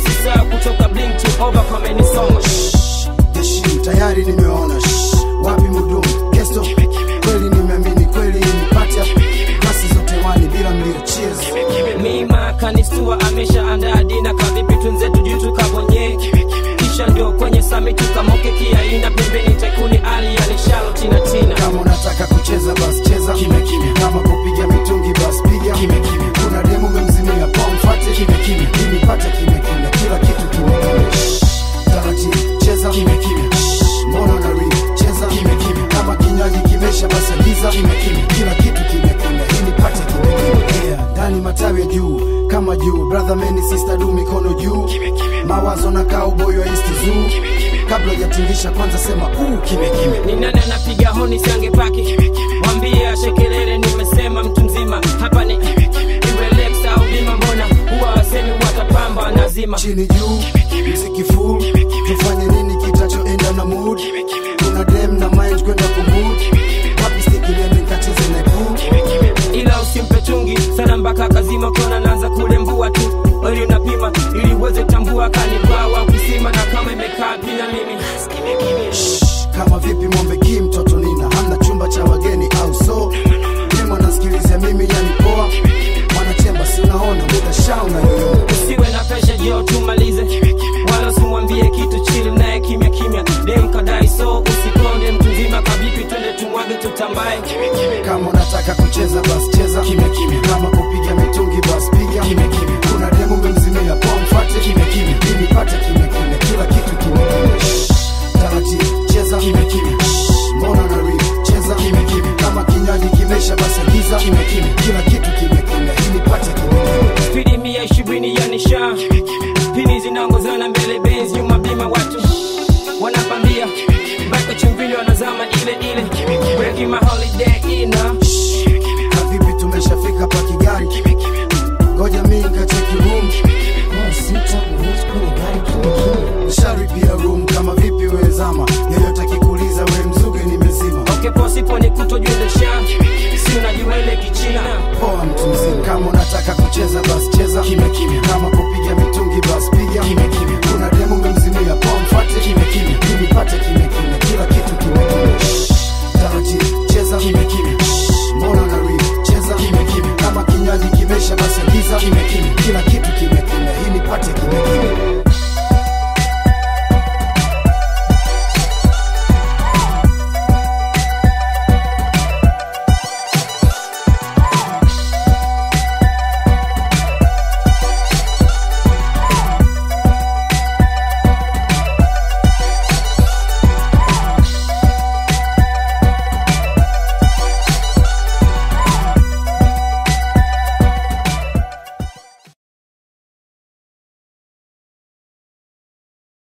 usisahau kutoka blink to over kwa menisoma jeshi tayari nimeona shh, wapi mudumu kesto kweli nimeamini kweli nipata klasi zote wani bila mlio cheers mima kanistua amesha andaa dina kavipi tunzetu juu tukabonye kisha ndio kwenye sami tukamoke kiaina pembeni tekuni ali alishalo tina tina kama unataka kucheza bas cheza kimya kimya kama kupiga mitungi bas piga kimya kimya kuna demu memzimia pomfate kimya kimya ili pate kimya kimya kila kitu kimya kimya Shh, taratibu cheza kimya kimya Shh, mbona unari cheza kimya kimya kama kinywaji kimesha basi agiza kimya kimya kila kitu kimya kimya ili pate kimya kimya yeah, ndani matawi ya juu kama juu brother meni sister du mikono juu mawazo na cowboy wa east zoo kabla hujatingisha kwanza sema uu kimya kimya ni nani anapiga honi siange paki mwambie ashekelele nimesema mtu mzima hapa ni Relax au bima mbona huwa wasemi watapamba nazima chini juu mziki full tufanye nini kitachoenda na mood kuna dem na mind kwenda kumud wapi stikiliende nikacheze na pool ila usimpe chungi sana mpaka kazima kona naanza kulembua tu ili unapima ili uweze tambua kani